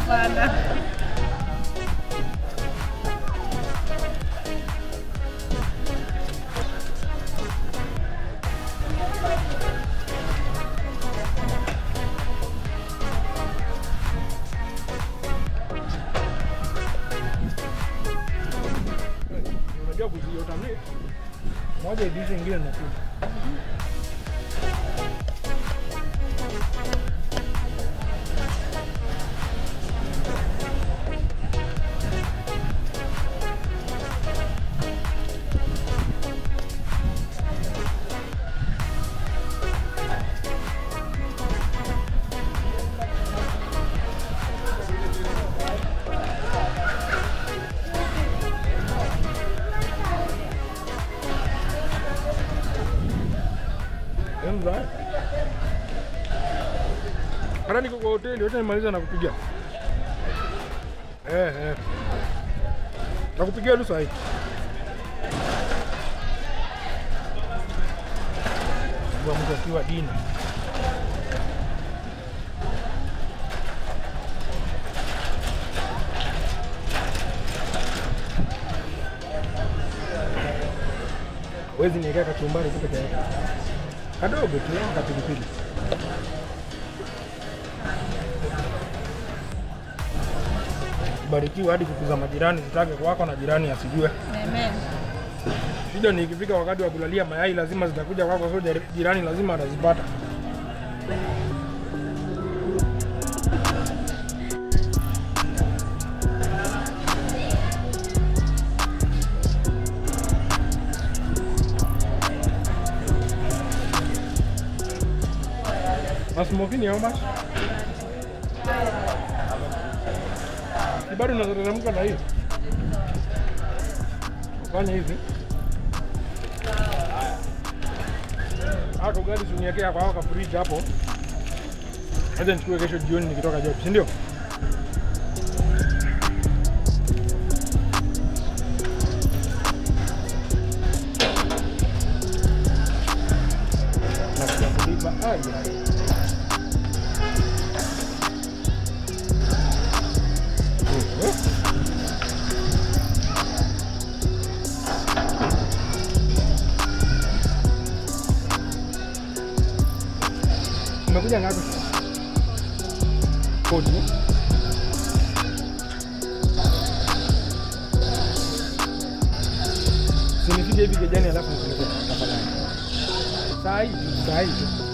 Hapana. Unajua kuziota mimi. Moja hivi ingine nakuja. Enza. Hata niko kwa hoteli, wacha nimaliza na kupigia. Eh, eh. Nakupigia tu sahi. Kwa mtu akiwa dini. Wezi niwekea kachumbari tu peke yake. Kadogo tu, kapilipili. Barikiwa hadi kukuza majirani zitake kwako na jirani asijue. Amen. Shida ni ikifika wakati wa kulalia mayai lazima zitakuja kwako, so jari- jirani lazima atazipata. Nasmokini how much? Ni bado unateremka na hiyo. Fanya hivi. Ako gari suniekea kwa haka fridge hapo. Acha nichukue kesho jioni nikitoka job, si ndio? Nakuja kulipa. Ai, ai. Eh, eh. Umekuja ngapi? Kodi. eh? Sinifike hivi kejani alafu nipeleke tafadhali. Saa hii, saa hii.